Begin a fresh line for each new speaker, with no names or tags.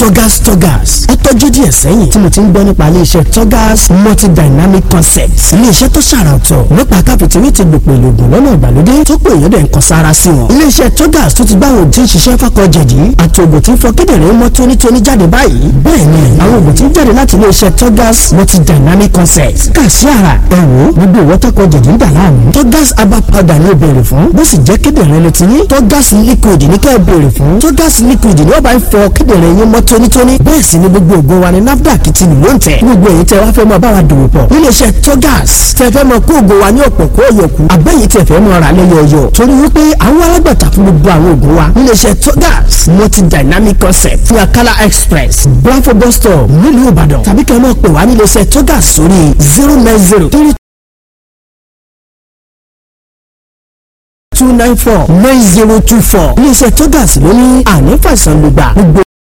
Togas Togas ó tọ́jú díẹ̀ sẹ́yìn tí mo ti ń gbọ́ nípa iléeṣẹ́ Togas multidynamic concepts iléeṣẹ́ tó ṣàrà ọ̀tọ̀ nípa káfíntìrì ti gbòpò ìlògùn lọ́nà ìgbàlódé tó pé èèyàn dẹ̀ ń kan sára sí wọn. iléeṣẹ́ Togas tó ti gbá àwọn òtí ń ṣiṣẹ́ fákọ̀ jẹ̀dí àti ògùn tí ń fọ kíndìnrín mọ́ tónítóní jáde báyìí bẹ́ẹ̀ ni àwọn ògùn tí ń jáde láti iléeṣẹ́ Togas multidynamic concepts kà sí ara ẹ̀wò gbogbo ìwọ́tọ́kọ̀ jẹ̀dí ń dà láàmú Togas herbal powder ní ìbéèrè fún bó sì jẹ́ kíndìnrín ló ti ní Togas liquid ní kẹ́ ẹ béèrè fún Togas liquid ni wọ́n bá ń fọ kíndìnrín yín mọ́ tónítóní bẹ́ẹ̀ sì ni gbogbo ògùn wa ní NAFDAC ti lò ń tẹ̀ gbogbo èyí tẹ́ wá fẹ́ mọ báwa dòwò pọ̀ níléeṣẹ́ Togas tẹ́ fẹ́ mọ kó ògùn wa ní ọ̀pọ̀ kó yọkù àbẹ́yìí tẹ́ fẹ́ mọ ra lẹ́yọ̀ọ̀yọ̀ torí wípé àwọn alágbàtà fún gbogbo àwọn ògùn wa níléeṣẹ́ Togas multi dynamic concept fún Akala express Blanfo bus stop nílùú Ìbàdàn tàbí kẹ́ ẹ mọ̀ pé wá níléeṣẹ́ Togas sórí zero nine zero three two nine four nine zero two four iléeṣẹ́ Togas ló ní ànífàsàn lùgbà gbogbo